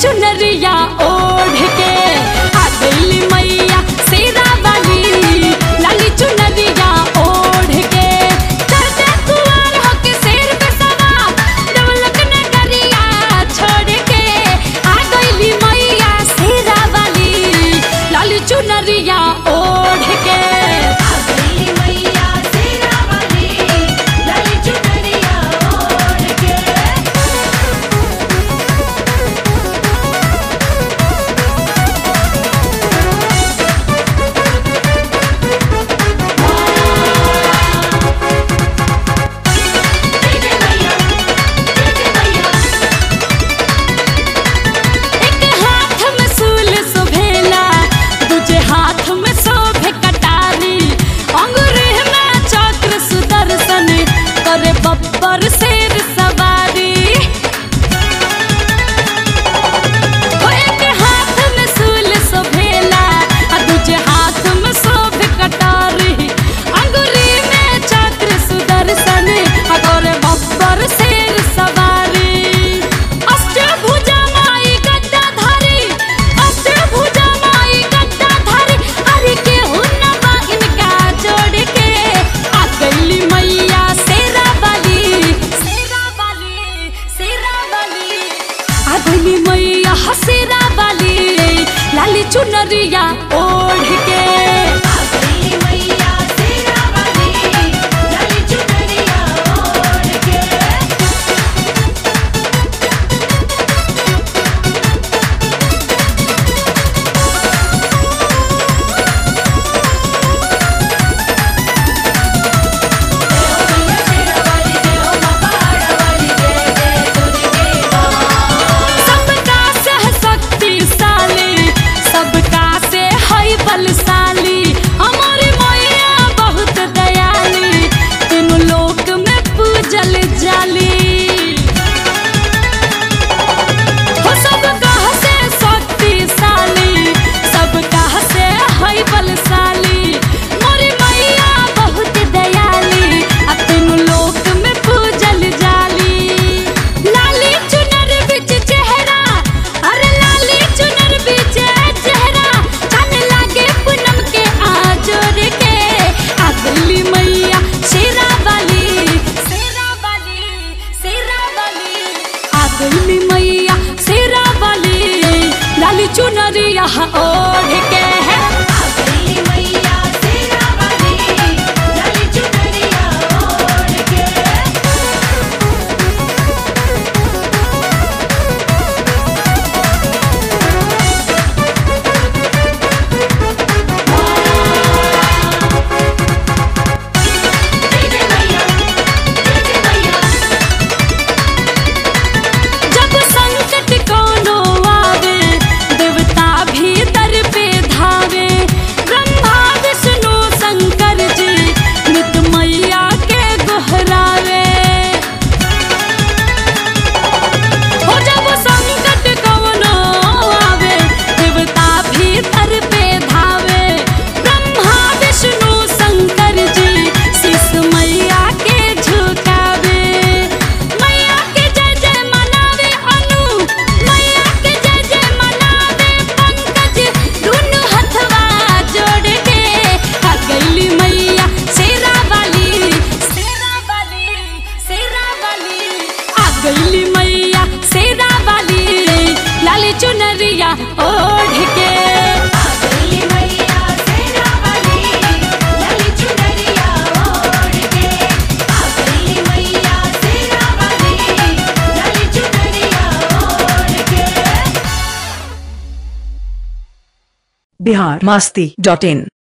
चुनरिया ओढ़ के आ गईली मैया शेरा वाली लाली चुनरिया ओढ़ के चढ़ते कुंवर होके शेर पे सवार डबलक नगरिया छोड़ के आ गईली मैया शेरा वाली लाली चुनरिया ओढ़ के आ गई मैया शेरा वाली लाली चुनरिया ओढ़ के एक हाथ में सूल शोभेला दूजे हाथ में शोभे कटारी अंगूरी में चक्र सुदर्शन करे बब्बर शेर सवारी ओ एक हाथ में सूल शोभेला आ दूजे हाथ में शोभे कटारी अंगूरी में चक्र सुदर्शन आ करे बब्बर शेर सवारी अष्टभुजा माई गद्दाधारी अष्टभुजा माई गद्दाधारी अरे के हुन्नबा इनका जोड़ के आ गईली मैया शेरा वाली शेरा वाली शेरा वाली आ गईली मैया हसेरा वाली लाली चुनरिया ओढ़ के आ गई मैया शेरा वाली लाली चुनरिया ओढ़ के सबका से है शक्तिशाली सबका से है बलशाली हमारी मैया बहुत दयाली तीनों लोक में पूजल जाली हो सबका से शक्तिशाली सबका से है बलशाली मोरी मैया बहुत दयाली आ तीनों लोक में पूजल जाली लाली चुनर बिच चेहरा अरे लाली चुनर बिच चेहरा चन लागे पूनम के आजोर के आ गईली मैया शेरा वाली शेरा वाली शेरा वाली आ गईली मैया शेरा वाली लाली चुनरिया ओढ़ के है आ गई मैया शेरा वाली लाली चुनरिया ओढ़ के जब संकट कोनो आवे देवता भी दर पे धावे ब्रह्मा विष्णु शंकर जी नित मैया के गोहरावे हो जब संकट कोनो आवे देवता भी दर पे धावे ब्रह्मा विष्णु शंकर जी शीश मैया के झुकावे मैया के जय जय मनावे अनु मैया के जय जय मनावे पंकज दुनु हथवा जोड़ के आ गईली मैया शेरा वाली शेरा वाली शेरा वाली आ गईली मैया शेरा वाली लाली चुनरिया ओढ़ के आ गई मैया शेरा वाली लाली चुनरिया ओढ़ के आ गई मैया शेरा वाली लाली चुनरिया ओढ़ के बिहार मस्ती डॉट इन